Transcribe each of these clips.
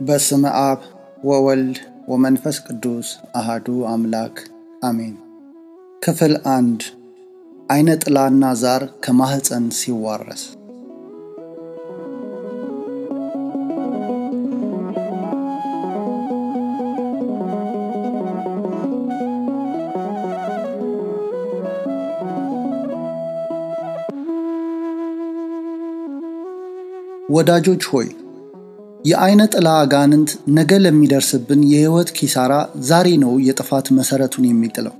በስመ አብ ወወልድ ወመንፈስ ቅዱስ አሃዱ አምላክ አሜን። ክፍል አንድ አይነ ጥላና ዛር ከማህፀን ሲዋረስ። ወዳጆች ሆይ የአይነ ጥላ አጋንንት ነገ ለሚደርስብን የሕይወት ኪሳራ ዛሬ ነው የጥፋት መሠረቱን የሚጥለው።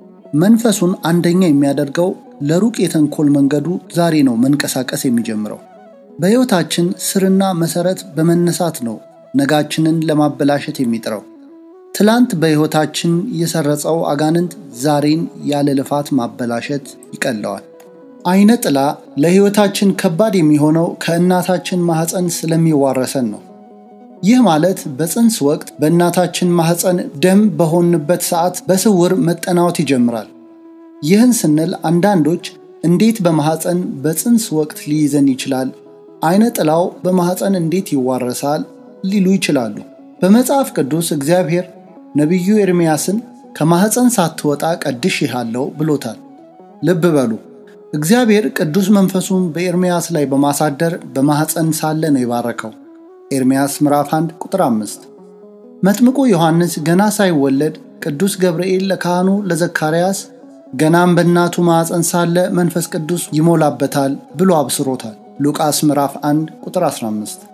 መንፈሱን አንደኛ የሚያደርገው ለሩቅ የተንኮል መንገዱ ዛሬ ነው መንቀሳቀስ የሚጀምረው። በሕይወታችን ስርና መሠረት በመነሳት ነው ነጋችንን ለማበላሸት የሚጥረው። ትላንት በሕይወታችን የሰረጸው አጋንንት ዛሬን ያለ ልፋት ማበላሸት ይቀለዋል። አይነ ጥላ ለሕይወታችን ከባድ የሚሆነው ከእናታችን ማኅፀን ስለሚዋረሰን ነው። ይህ ማለት በፅንስ ወቅት በእናታችን ማኅፀን ደም በሆንበት ሰዓት በስውር መጠናወት ይጀምራል። ይህን ስንል አንዳንዶች እንዴት በማኅፀን በፅንስ ወቅት ሊይዘን ይችላል? አይነ ጥላው በማኅፀን እንዴት ይዋረሳል? ሊሉ ይችላሉ። በመጽሐፍ ቅዱስ እግዚአብሔር ነቢዩ ኤርምያስን ከማኅፀን ሳትወጣ ቀድሼሃለሁ ብሎታል። ልብ በሉ እግዚአብሔር ቅዱስ መንፈሱን በኤርምያስ ላይ በማሳደር በማኅፀን ሳለ ነው የባረከው። ኤርምያስ ምዕራፍ 1 ቁጥር 5። መጥምቁ ዮሐንስ ገና ሳይወለድ ቅዱስ ገብርኤል ለካህኑ ለዘካርያስ ገናም በእናቱ ማኅፀን ሳለ መንፈስ ቅዱስ ይሞላበታል ብሎ አብስሮታል። ሉቃስ ምዕራፍ 1 ቁጥር 15።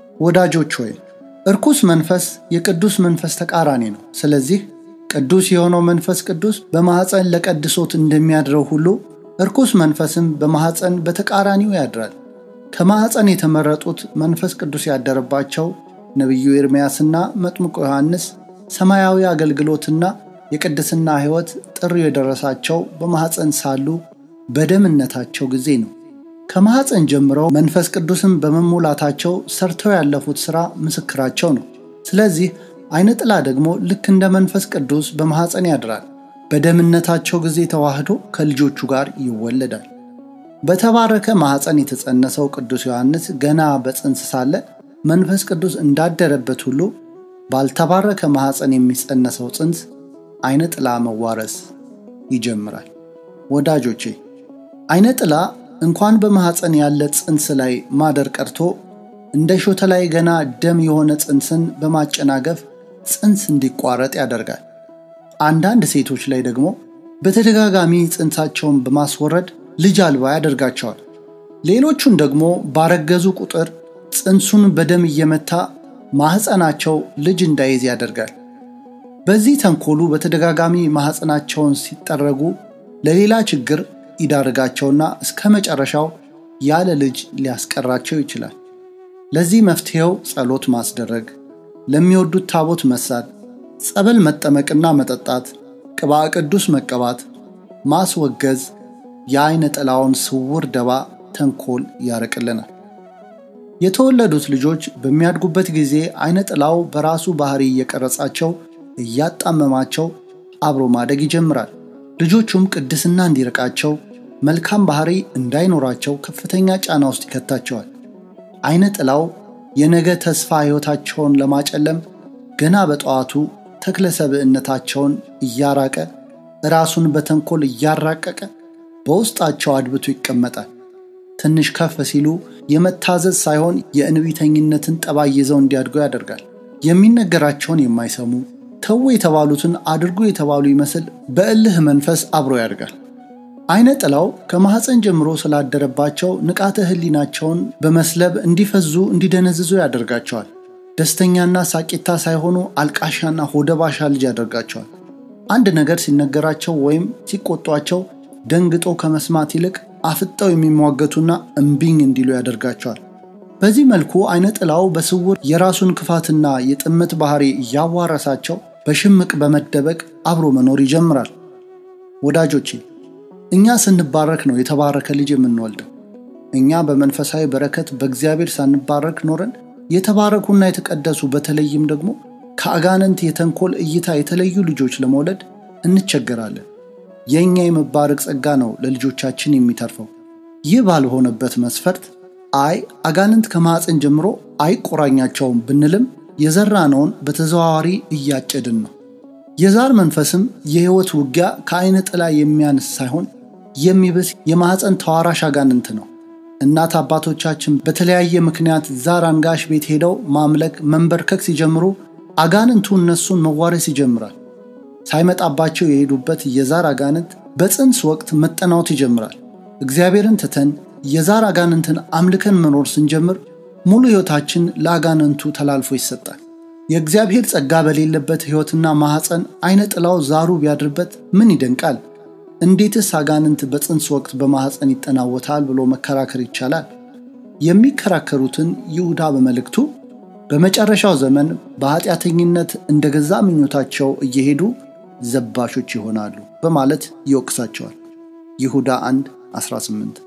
ወዳጆች ሆይ እርኩስ መንፈስ የቅዱስ መንፈስ ተቃራኒ ነው። ስለዚህ ቅዱስ የሆነው መንፈስ ቅዱስ በማኅፀን ለቀድሶት እንደሚያድረው ሁሉ እርኩስ መንፈስም በማኅፀን በተቃራኒው ያድራል። ከማኅፀን የተመረጡት መንፈስ ቅዱስ ያደረባቸው ነቢዩ ኤርምያስና መጥምቁ ዮሐንስ ሰማያዊ አገልግሎትና የቅድስና ሕይወት ጥሪው የደረሳቸው በማኅፀን ሳሉ በደምነታቸው ጊዜ ነው። ከማኅፀን ጀምረው መንፈስ ቅዱስን በመሙላታቸው ሰርተው ያለፉት ሥራ ምስክራቸው ነው። ስለዚህ አይነ ጥላ ደግሞ ልክ እንደ መንፈስ ቅዱስ በማኅፀን ያድራል። በደምነታቸው ጊዜ ተዋህዶ ከልጆቹ ጋር ይወለዳል። በተባረከ ማኅፀን የተጸነሰው ቅዱስ ዮሐንስ ገና በፅንስ ሳለ መንፈስ ቅዱስ እንዳደረበት ሁሉ ባልተባረከ ማኅፀን የሚጸነሰው ፅንስ አይነ ጥላ መዋረስ ይጀምራል። ወዳጆቼ አይነ ጥላ እንኳን በማኅፀን ያለ ፅንስ ላይ ማደር ቀርቶ እንደ ሾተ ላይ ገና ደም የሆነ ፅንስን በማጨናገፍ ፅንስ እንዲቋረጥ ያደርጋል። አንዳንድ ሴቶች ላይ ደግሞ በተደጋጋሚ ፅንሳቸውን በማስወረድ ልጅ አልባ ያደርጋቸዋል። ሌሎቹን ደግሞ ባረገዙ ቁጥር ፅንሱን በደም እየመታ ማኅፀናቸው ልጅ እንዳይዝ ያደርጋል። በዚህ ተንኮሉ በተደጋጋሚ ማኅፀናቸውን ሲጠረጉ ለሌላ ችግር ይዳርጋቸውና እስከ መጨረሻው ያለ ልጅ ሊያስቀራቸው ይችላል። ለዚህ መፍትሔው ጸሎት ማስደረግ፣ ለሚወዱት ታቦት መሳል፣ ጸበል መጠመቅና መጠጣት፣ ቅባ ቅዱስ መቀባት፣ ማስወገዝ የአይነ ጥላውን ስውር ደባ ተንኮል ያርቅልናል። የተወለዱት ልጆች በሚያድጉበት ጊዜ አይነ ጥላው በራሱ ባህሪ እየቀረጻቸው እያጣመማቸው አብሮ ማደግ ይጀምራል። ልጆቹም ቅድስና እንዲርቃቸው መልካም ባህሪ እንዳይኖራቸው ከፍተኛ ጫና ውስጥ ይከታቸዋል። አይነ ጥላው የነገ ተስፋ ሕይወታቸውን ለማጨለም ገና በጠዋቱ ተክለ ሰብዕነታቸውን እያራቀ ራሱን በተንኮል እያራቀቀ በውስጣቸው አድብቶ ይቀመጣል። ትንሽ ከፍ ሲሉ የመታዘዝ ሳይሆን የእንቢተኝነትን ጠባይ ይዘው እንዲያድጉ ያደርጋል። የሚነገራቸውን የማይሰሙ ተዉ የተባሉትን አድርጉ የተባሉ ይመስል በእልህ መንፈስ አብሮ ያድጋል። አይነ ጥላው ከማኅፀን ጀምሮ ስላደረባቸው ንቃተ ሕሊናቸውን በመስለብ እንዲፈዙ እንዲደነዝዙ ያደርጋቸዋል። ደስተኛና ሳቂታ ሳይሆኑ አልቃሻና ሆደባሻ ልጅ ያደርጋቸዋል። አንድ ነገር ሲነገራቸው ወይም ሲቆጧቸው ደንግጦ ከመስማት ይልቅ አፍጠው የሚሟገቱና እምቢኝ እንዲሉ ያደርጋቸዋል። በዚህ መልኩ አይነ ጥላው በስውር የራሱን ክፋትና የጥመት ባህሪ እያዋረሳቸው በሽምቅ በመደበቅ አብሮ መኖር ይጀምራል። ወዳጆቼ እኛ ስንባረክ ነው የተባረከ ልጅ የምንወልደው። እኛ በመንፈሳዊ በረከት በእግዚአብሔር ሳንባረክ ኖረን የተባረኩና የተቀደሱ በተለይም ደግሞ ከአጋንንት የተንኮል እይታ የተለዩ ልጆች ለመውለድ እንቸገራለን። የእኛ የመባረክ ጸጋ ነው ለልጆቻችን የሚተርፈው። ይህ ባልሆነበት መስፈርት አይ አጋንንት ከማኅፀን ጀምሮ አይቆራኛቸውም ብንልም የዘራነውን በተዘዋዋሪ እያጨድን ነው። የዛር መንፈስም የሕይወት ውጊያ ከዓይነ ጥላ የሚያንስ ሳይሆን የሚብስ የማኅፀን ተዋራሽ አጋንንት ነው። እናት አባቶቻችን በተለያየ ምክንያት ዛር አንጋሽ ቤት ሄደው ማምለክ፣ መንበርከክ ሲጀምሩ አጋንንቱ እነሱን መዋረስ ይጀምራል። ሳይመጣባቸው የሄዱበት የዛር አጋንንት በፅንስ ወቅት መጠናወት ይጀምራል። እግዚአብሔርን ትተን የዛር አጋንንትን አምልከን መኖር ስንጀምር ሙሉ ሕይወታችን ለአጋንንቱ ተላልፎ ይሰጣል። የእግዚአብሔር ጸጋ በሌለበት ሕይወትና ማኅፀን አይነ ጥላው ዛሩ ቢያድርበት ምን ይደንቃል? እንዴትስ አጋንንት በፅንስ ወቅት በማኅፀን ይጠናወታል ብሎ መከራከር ይቻላል? የሚከራከሩትን ይሁዳ በመልእክቱ በመጨረሻው ዘመን በኃጢአተኝነት እንደ ገዛ ምኞታቸው እየሄዱ ዘባሾች ይሆናሉ በማለት ይወቅሳቸዋል። ይሁዳ 1 18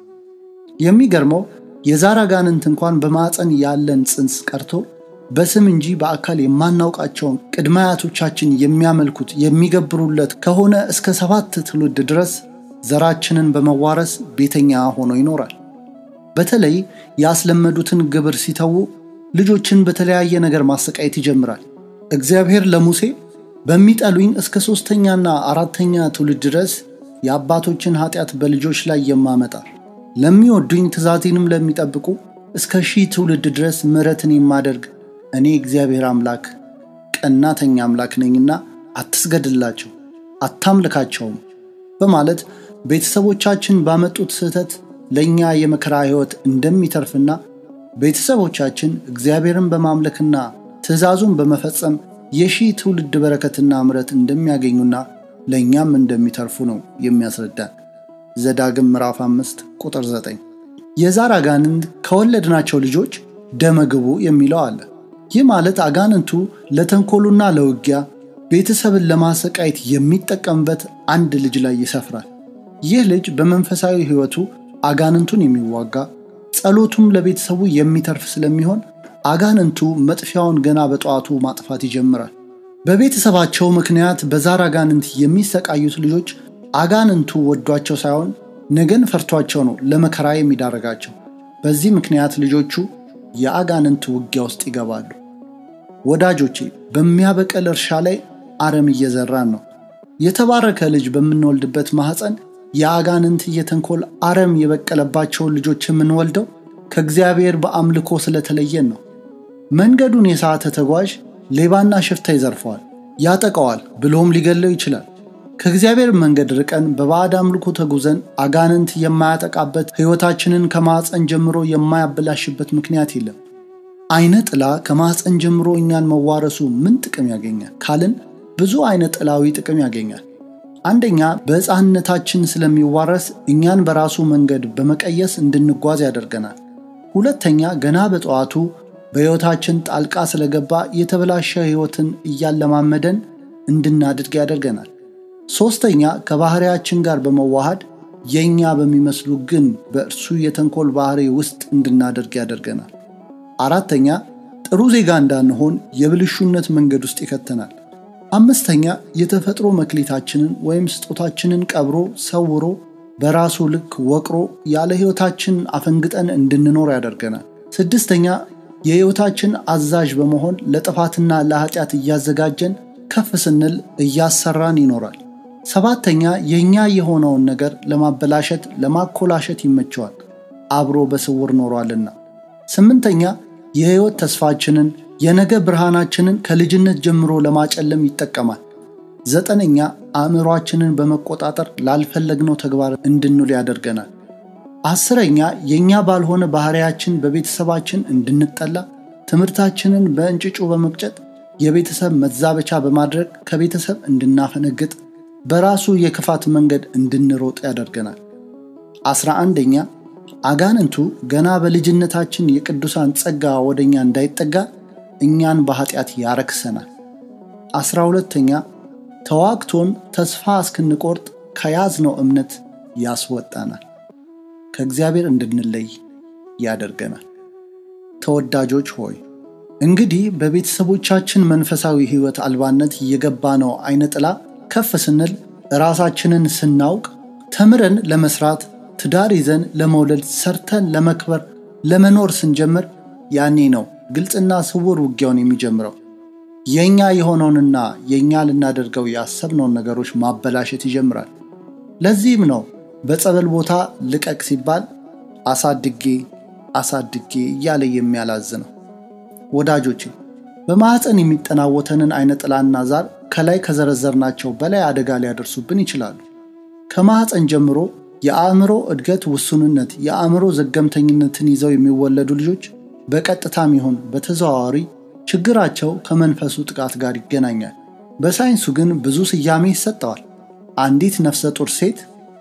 የሚገርመው የዛር አጋንንት እንኳን በማፀን ያለን ፅንስ ቀርቶ በስም እንጂ በአካል የማናውቃቸውን ቅድመ አያቶቻችን የሚያመልኩት የሚገብሩለት ከሆነ እስከ ሰባት ትውልድ ድረስ ዘራችንን በመዋረስ ቤተኛ ሆኖ ይኖራል። በተለይ ያስለመዱትን ግብር ሲተዉ ልጆችን በተለያየ ነገር ማሰቃየት ይጀምራል። እግዚአብሔር ለሙሴ በሚጠሉኝ እስከ ሦስተኛና አራተኛ ትውልድ ድረስ የአባቶችን ኃጢአት በልጆች ላይ የማመጣ ለሚወዱኝ ትእዛዜንም ለሚጠብቁ እስከ ሺህ ትውልድ ድረስ ምሕረትን የማደርግ እኔ እግዚአብሔር አምላክ ቀናተኛ አምላክ ነኝና አትስገድላቸው፣ አታምልካቸውም በማለት ቤተሰቦቻችን ባመጡት ስህተት ለእኛ የመከራ ሕይወት እንደሚተርፍና ቤተሰቦቻችን እግዚአብሔርን በማምለክና ትእዛዙን በመፈጸም የሺህ ትውልድ በረከትና ምሕረት እንደሚያገኙና ለእኛም እንደሚተርፉ ነው የሚያስረዳን። ዘዳግም ምዕራፍ 5 ቁጥር 9። የዛር አጋንንት ከወለድናቸው ልጆች ደመግቡ የሚለው አለ። ይህ ማለት አጋንንቱ ለተንኮሉና ለውጊያ ቤተሰብን ለማሰቃየት የሚጠቀምበት አንድ ልጅ ላይ ይሰፍራል። ይህ ልጅ በመንፈሳዊ ሕይወቱ አጋንንቱን የሚዋጋ ጸሎቱም ለቤተሰቡ የሚተርፍ ስለሚሆን አጋንንቱ መጥፊያውን ገና በጠዋቱ ማጥፋት ይጀምራል። በቤተሰባቸው ምክንያት በዛር አጋንንት የሚሰቃዩት ልጆች አጋንንቱ ወዷቸው ሳይሆን ነገን ፈርቷቸው ነው ለመከራ የሚዳረጋቸው። በዚህ ምክንያት ልጆቹ የአጋንንት ውጊያ ውስጥ ይገባሉ። ወዳጆቼ በሚያበቀል እርሻ ላይ አረም እየዘራን ነው። የተባረከ ልጅ በምንወልድበት ማኅፀን የአጋንንት የተንኮል አረም የበቀለባቸውን ልጆች የምንወልደው ከእግዚአብሔር በአምልኮ ስለተለየን ነው። መንገዱን የሳተ ተጓዥ ሌባና ሽፍታ ይዘርፈዋል፣ ያጠቀዋል፣ ብሎም ሊገለው ይችላል። ከእግዚአብሔር መንገድ ርቀን በባዕድ አምልኮ ተጉዘን አጋንንት የማያጠቃበት ሕይወታችንን ከማኅፀን ጀምሮ የማያበላሽበት ምክንያት የለም። አይነ ጥላ ከማኅፀን ጀምሮ እኛን መዋረሱ ምን ጥቅም ያገኛል ካልን ብዙ አይነ ጥላዊ ጥቅም ያገኛል። አንደኛ በሕፃንነታችን ስለሚዋረስ እኛን በራሱ መንገድ በመቀየስ እንድንጓዝ ያደርገናል። ሁለተኛ ገና በጠዋቱ በሕይወታችን ጣልቃ ስለገባ የተበላሸ ሕይወትን እያለማመደን እንድናድግ ያደርገናል። ሦስተኛ ከባሕርያችን ጋር በመዋሃድ የእኛ በሚመስሉ ግን በእርሱ የተንኮል ባሕሪ ውስጥ እንድናደርግ ያደርገናል። አራተኛ ጥሩ ዜጋ እንዳንሆን የብልሹነት መንገድ ውስጥ ይከተናል። አምስተኛ የተፈጥሮ መክሊታችንን ወይም ስጦታችንን ቀብሮ ሰውሮ በራሱ ልክ ወቅሮ ያለ ሕይወታችን አፈንግጠን እንድንኖር ያደርገናል። ስድስተኛ የሕይወታችን አዛዥ በመሆን ለጥፋትና ለኃጢአት እያዘጋጀን ከፍ ስንል እያሰራን ይኖራል። ሰባተኛ የእኛ የሆነውን ነገር ለማበላሸት ለማኮላሸት ይመቸዋል፣ አብሮ በስውር ኖሯልና። ስምንተኛ የሕይወት ተስፋችንን የነገ ብርሃናችንን ከልጅነት ጀምሮ ለማጨለም ይጠቀማል። ዘጠነኛ አእምሯችንን በመቆጣጠር ላልፈለግነው ተግባር እንድንውል ያደርገናል። አስረኛ የእኛ ባልሆነ ባሕርያችን በቤተሰባችን እንድንጠላ፣ ትምህርታችንን በእንጭጩ በመቅጨት የቤተሰብ መዛበቻ በማድረግ ከቤተሰብ እንድናፈነግጥ፣ በራሱ የክፋት መንገድ እንድንሮጥ ያደርገናል። አስራ አንደኛ አጋንንቱ ገና በልጅነታችን የቅዱሳን ጸጋ ወደኛ እንዳይጠጋ እኛን በኃጢአት ያረክሰናል። አስራ ሁለተኛ ተዋግቶን ተስፋ እስክንቆርጥ ከያዝነው እምነት ያስወጣናል፣ ከእግዚአብሔር እንድንለይ ያደርገናል። ተወዳጆች ሆይ እንግዲህ በቤተሰቦቻችን መንፈሳዊ ሕይወት አልባነት የገባነው አይነ ጥላ ከፍ ስንል ራሳችንን ስናውቅ ተምረን ለመስራት ትዳር ይዘን ለመውለድ ሰርተን ለመክበር ለመኖር ስንጀምር ያኔ ነው ግልጽና ስውር ውጊያውን የሚጀምረው። የእኛ የሆነውንና የእኛ ልናደርገው ያሰብነውን ነገሮች ማበላሸት ይጀምራል። ለዚህም ነው በጸበል ቦታ ልቀቅ ሲባል አሳድጌ አሳድጌ እያለ የሚያላዝነው። ወዳጆቼ በማኅፀን የሚጠናወተንን አይነ ጥላና ዛር ከላይ ከዘረዘርናቸው በላይ አደጋ ሊያደርሱብን ይችላሉ። ከማኅፀን ጀምሮ የአእምሮ እድገት ውሱንነት፣ የአእምሮ ዘገምተኝነትን ይዘው የሚወለዱ ልጆች በቀጥታም ይሁን በተዘዋዋሪ ችግራቸው ከመንፈሱ ጥቃት ጋር ይገናኛል። በሳይንሱ ግን ብዙ ስያሜ ይሰጠዋል። አንዲት ነፍሰ ጡር ሴት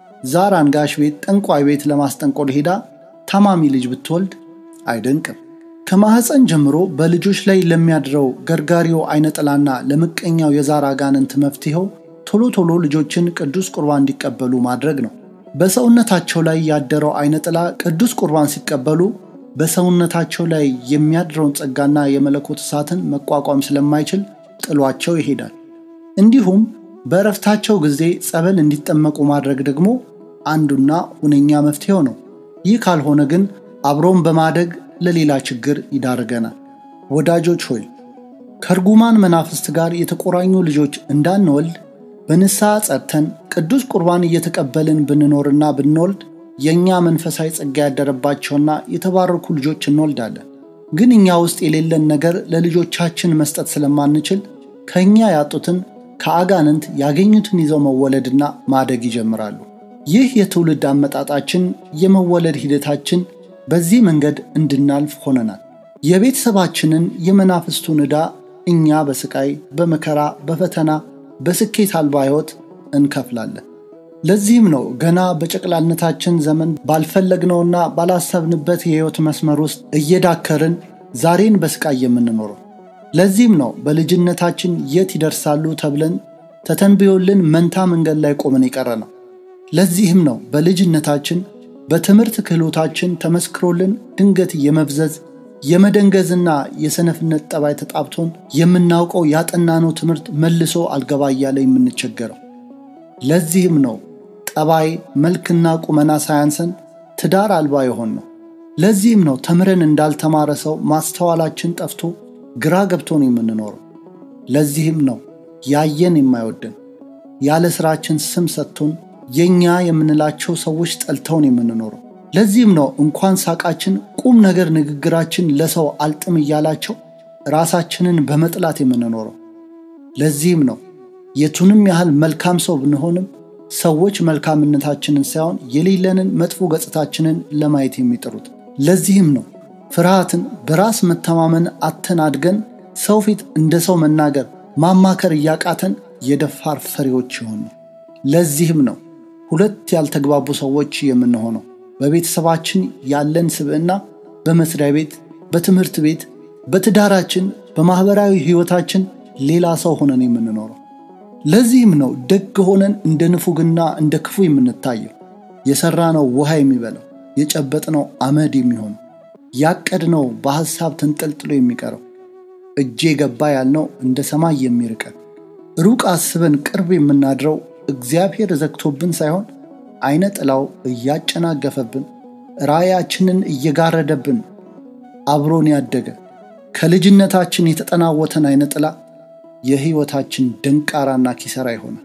ዛር አንጋሽ ቤት፣ ጠንቋይ ቤት ለማስጠንቆል ሄዳ ታማሚ ልጅ ብትወልድ አይደንቅም። ከማኅፀን ጀምሮ በልጆች ላይ ለሚያድረው ገርጋሪው አይነ ጥላና ለምቀኛው የዛር አጋንንት መፍትሄው ቶሎ ቶሎ ልጆችን ቅዱስ ቁርባን እንዲቀበሉ ማድረግ ነው። በሰውነታቸው ላይ ያደረው አይነ ጥላ ቅዱስ ቁርባን ሲቀበሉ በሰውነታቸው ላይ የሚያድረውን ጸጋና የመለኮት እሳትን መቋቋም ስለማይችል ጥሏቸው ይሄዳል። እንዲሁም በእረፍታቸው ጊዜ ጸበል እንዲጠመቁ ማድረግ ደግሞ አንዱና ሁነኛ መፍትሄው ነው። ይህ ካልሆነ ግን አብሮን በማደግ ለሌላ ችግር ይዳርገናል። ወዳጆች ሆይ ከርጉማን መናፍስት ጋር የተቆራኙ ልጆች እንዳንወልድ በንስሐ ጸድተን ቅዱስ ቁርባን እየተቀበልን ብንኖርና ብንወልድ የእኛ መንፈሳዊ ጸጋ ያደረባቸውና የተባረኩ ልጆች እንወልዳለን። ግን እኛ ውስጥ የሌለን ነገር ለልጆቻችን መስጠት ስለማንችል ከእኛ ያጡትን ከአጋንንት ያገኙትን ይዘው መወለድና ማደግ ይጀምራሉ። ይህ የትውልድ አመጣጣችን የመወለድ ሂደታችን በዚህ መንገድ እንድናልፍ ሆነናል። የቤተሰባችንን የመናፍስቱን ዕዳ እኛ በስቃይ በመከራ በፈተና በስኬት አልባ ሕይወት እንከፍላለን። ለዚህም ነው ገና በጨቅላነታችን ዘመን ባልፈለግነውና ባላሰብንበት የሕይወት መስመር ውስጥ እየዳከርን ዛሬን በስቃይ የምንኖረው። ለዚህም ነው በልጅነታችን የት ይደርሳሉ ተብለን ተተንብዮልን መንታ መንገድ ላይ ቆመን የቀረ ነው። ለዚህም ነው በልጅነታችን በትምህርት ክህሎታችን ተመስክሮልን ድንገት የመብዘዝ የመደንገዝና የሰነፍነት ጠባይ ተጣብቶን የምናውቀው ያጠናነው ትምህርት መልሶ አልገባ እያለ የምንቸገረው። ለዚህም ነው ጠባይ መልክና ቁመና ሳያንሰን ትዳር አልባ የሆን ነው። ለዚህም ነው ተምረን እንዳልተማረ ሰው ማስተዋላችን ጠፍቶ ግራ ገብቶን የምንኖረው። ለዚህም ነው ያየን የማይወደን ያለ ሥራችን ስም ሰጥቶን የእኛ የምንላቸው ሰዎች ጠልተውን የምንኖረው። ለዚህም ነው እንኳን ሳቃችን ቁም ነገር ንግግራችን ለሰው አልጥም እያላቸው ራሳችንን በመጥላት የምንኖረው። ለዚህም ነው የቱንም ያህል መልካም ሰው ብንሆንም ሰዎች መልካምነታችንን ሳይሆን የሌለንን መጥፎ ገጽታችንን ለማየት የሚጥሩት። ለዚህም ነው ፍርሃትን፣ በራስ መተማመን አተን አድገን ሰው ፊት እንደ ሰው መናገር፣ ማማከር እያቃተን የደፋር ፈሪዎች የሆኑ። ለዚህም ነው ሁለት ያልተግባቡ ሰዎች የምንሆነው። በቤተሰባችን ያለን ስብዕና በመስሪያ ቤት፣ በትምህርት ቤት፣ በትዳራችን፣ በማኅበራዊ ሕይወታችን ሌላ ሰው ሆነን የምንኖረው። ለዚህም ነው ደግ ሆነን እንደ ንፉግና እንደ ክፉ የምንታየው። የሠራነው ውሃ የሚበላው፣ የጨበጥነው አመድ የሚሆነው፣ ያቀድነው በሐሳብ ተንጠልጥሎ የሚቀረው፣ እጄ ገባ ያልነው እንደ ሰማይ የሚርቀን፣ ሩቅ አስበን ቅርብ የምናድረው እግዚአብሔር ዘግቶብን ሳይሆን አይነ ጥላው እያጨናገፈብን ራእያችንን እየጋረደብን አብሮን ያደገ ከልጅነታችን የተጠናወተን አይነ ጥላ የሕይወታችን ደንቃራና ኪሰራ ይሆናል።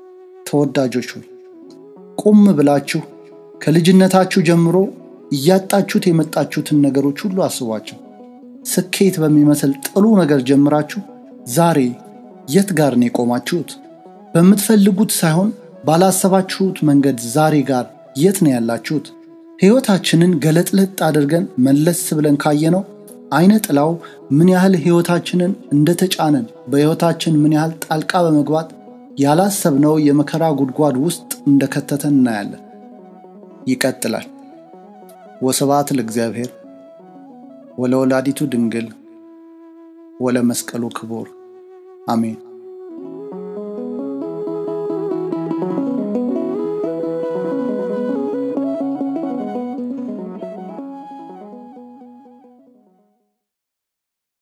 ተወዳጆች ሆይ ቁም ብላችሁ ከልጅነታችሁ ጀምሮ እያጣችሁት የመጣችሁትን ነገሮች ሁሉ አስቧቸው። ስኬት በሚመስል ጥሩ ነገር ጀምራችሁ ዛሬ የት ጋር ነው የቆማችሁት? በምትፈልጉት ሳይሆን ባላሰባችሁት መንገድ ዛሬ ጋር የት ነው ያላችሁት? ሕይወታችንን ገለጥለጥ አድርገን መለስ ብለን ካየነው አይነ ጥላው ምን ያህል ሕይወታችንን እንደተጫነን በሕይወታችን ምን ያህል ጣልቃ በመግባት ያላሰብነው የመከራ ጉድጓድ ውስጥ እንደከተተን እናያለን። ይቀጥላል። ወስብሐት ለእግዚአብሔር ወለወላዲቱ ድንግል ወለመስቀሉ ክቡር አሜን።